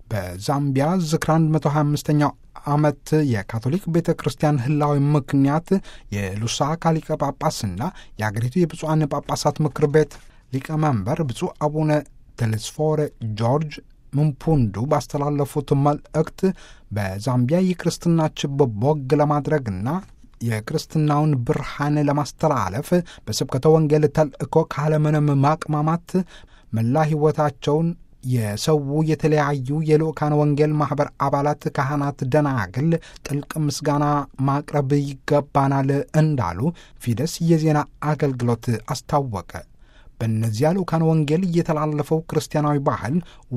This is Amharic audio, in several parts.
በዛምቢያ ዝክራ 125ኛው ዓመት የካቶሊክ ቤተ ክርስቲያን ህላዊ ምክንያት የሉሳካ ሊቀ ጳጳስና የአገሪቱ የብፁዓን ጳጳሳት ምክር ቤት ሊቀመንበር ብፁዕ አቡነ ቴሌስፎሬ ጆርጅ ምንፑንዱ ባስተላለፉት መልእክት በዛምቢያ የክርስትና ችቦ ቦግ ለማድረግና የክርስትናውን ብርሃን ለማስተላለፍ በስብከተ ወንጌል ተልእኮ ካለምንም ማቅማማት መላ ሕይወታቸውን የሰው የተለያዩ የልኡካን ወንጌል ማኅበር አባላት፣ ካህናት፣ ደናግል ጥልቅ ምስጋና ማቅረብ ይገባናል እንዳሉ ፊደስ የዜና አገልግሎት አስታወቀ። በእነዚያ ልኡካን ወንጌል እየተላለፈው ክርስቲያናዊ ባህል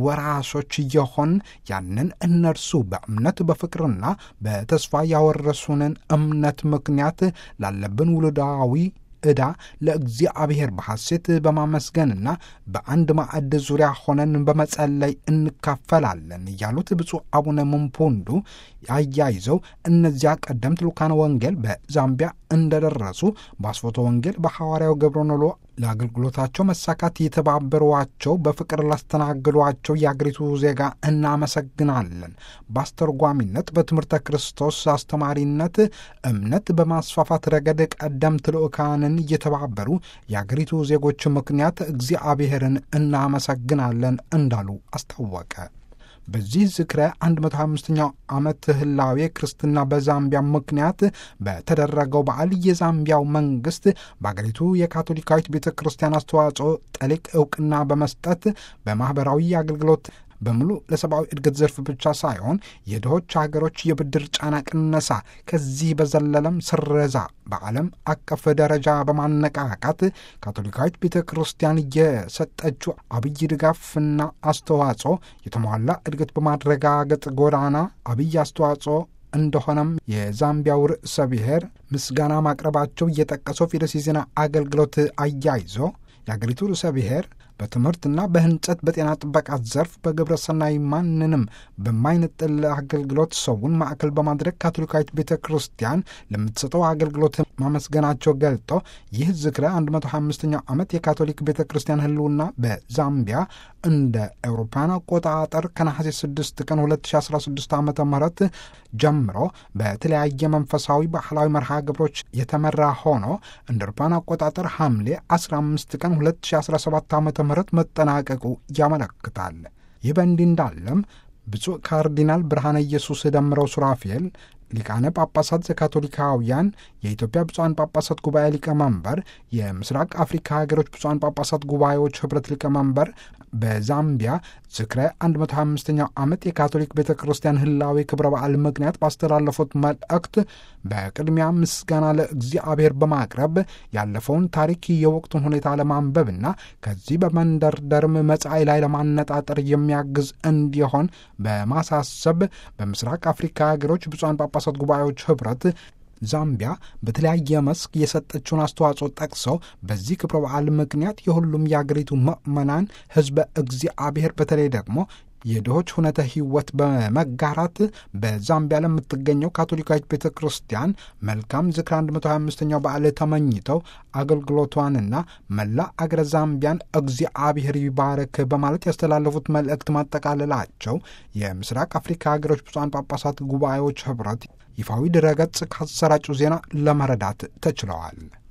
ወራሾች የሆን ያንን እነርሱ በእምነት በፍቅርና በተስፋ ያወረሱንን እምነት ምክንያት ላለብን ውሉዳዊ ዕዳ ለእግዚአብሔር በሐሴት በማመስገንና በአንድ ማዕድ ዙሪያ ሆነን በመጸለይ እንካፈላለን ያሉት ብፁዕ አቡነ ምንፑንዱ አያይዘው እነዚያ ቀደምት ልኡካን ወንጌል በዛምቢያ እንደደረሱ በአስፎቶ ወንጌል በሐዋርያው ገብረኖሎ ለአገልግሎታቸው መሳካት የተባበሯቸው በፍቅር ላስተናግዷቸው የአገሪቱ ዜጋ እናመሰግናለን። በአስተርጓሚነት በትምህርተ ክርስቶስ አስተማሪነት እምነት በማስፋፋት ረገድ ቀደምት ልኡካንን እየተባበሩ የአገሪቱ ዜጎች ምክንያት እግዚአብሔርን እናመሰግናለን እንዳሉ አስታወቀ። በዚህ ዝክረ 125ኛው ዓመት ህላዌ ክርስትና በዛምቢያ ምክንያት በተደረገው በዓል የዛምቢያው መንግስት በአገሪቱ የካቶሊካዊት ቤተ ክርስቲያን አስተዋጽኦ ጠሊቅ እውቅና በመስጠት በማኅበራዊ አገልግሎት በሙሉ ለሰብአዊ እድገት ዘርፍ ብቻ ሳይሆን የድሆች ሀገሮች የብድር ጫና ቅነሳ፣ ከዚህ በዘለለም ስረዛ በዓለም አቀፍ ደረጃ በማነቃቃት ካቶሊካዊት ቤተ ክርስቲያን የሰጠችው አብይ ድጋፍና አስተዋጽኦ የተሟላ እድገት በማረጋገጥ ጎዳና አብይ አስተዋጽኦ እንደሆነም የዛምቢያው ርዕሰ ብሔር ምስጋና ማቅረባቸው እየጠቀሰው ፊደስ የዜና አገልግሎት አያይዞ የአገሪቱ ርዕሰ ብሔር በትምህርትና በህንጸት በጤና ጥበቃ ዘርፍ በግብረ ሰናይ ማንንም በማይነጥል አገልግሎት ሰውን ማዕከል በማድረግ ካቶሊካዊት ቤተ ክርስቲያን ለምትሰጠው አገልግሎት ማመስገናቸው ገልጦ ይህ ዝክረ 125ኛው ዓመት የካቶሊክ ቤተ ክርስቲያን ህልውና በዛምቢያ እንደ አውሮፓውያን አቆጣጠር ከነሐሴ 6 ቀን 2016 ዓ ም ጀምሮ በተለያየ መንፈሳዊ ባህላዊ መርሃ ግብሮች የተመራ ሆኖ እንደ አውሮፓውያን አቆጣጠር ሐምሌ 15 ቀን 2017 ዓ ም መጠናቀቁ ያመለክታል። ይህ በእንዲህ እንዳለም ብፁዕ ካርዲናል ብርሃነ ኢየሱስ ደምረው ሱራፌል ሊቃነ ጳጳሳት ዘካቶሊካውያን የኢትዮጵያ ብፁዓን ጳጳሳት ጉባኤ ሊቀመንበር፣ የምስራቅ አፍሪካ ሀገሮች ብፁዓን ጳጳሳት ጉባኤዎች ኅብረት ሊቀመንበር በዛምቢያ ዝክረ 125ኛው ዓመት የካቶሊክ ቤተ ክርስቲያን ህላዊ ክብረ በዓል ምክንያት ባስተላለፉት መልእክት በቅድሚያ ምስጋና ለእግዚአብሔር በማቅረብ ያለፈውን ታሪክ የወቅቱን ሁኔታ ለማንበብና ከዚህ በመንደርደርም መጻኢ ላይ ለማነጣጠር የሚያግዝ እንዲሆን በማሳሰብ በምስራቅ አፍሪካ ሀገሮች ብፁዓን ጳጳሳት ጉባኤዎች ኅብረት ዛምቢያ በተለያየ መስክ የሰጠችውን አስተዋጽኦ ጠቅሰው በዚህ ክብረ በዓል ምክንያት የሁሉም የአገሪቱ ምዕመናን ሕዝበ እግዚአብሔር በተለይ ደግሞ የድሆች ሁነተ ሕይወት በመጋራት በዛምቢያ ለምትገኘው ካቶሊካዊት ቤተ ክርስቲያን መልካም ዝክረ 125ኛው በዓል ተመኝተው አገልግሎቷንና መላ አገረ ዛምቢያን እግዚአብሔር ይባረክ በማለት ያስተላለፉት መልእክት ማጠቃለላቸው የምስራቅ አፍሪካ ሀገሮች ብፁዓን ጳጳሳት ጉባኤዎች ኅብረት ይፋዊ ድረገጽ ካሰራጩ ዜና ለመረዳት ተችለዋል።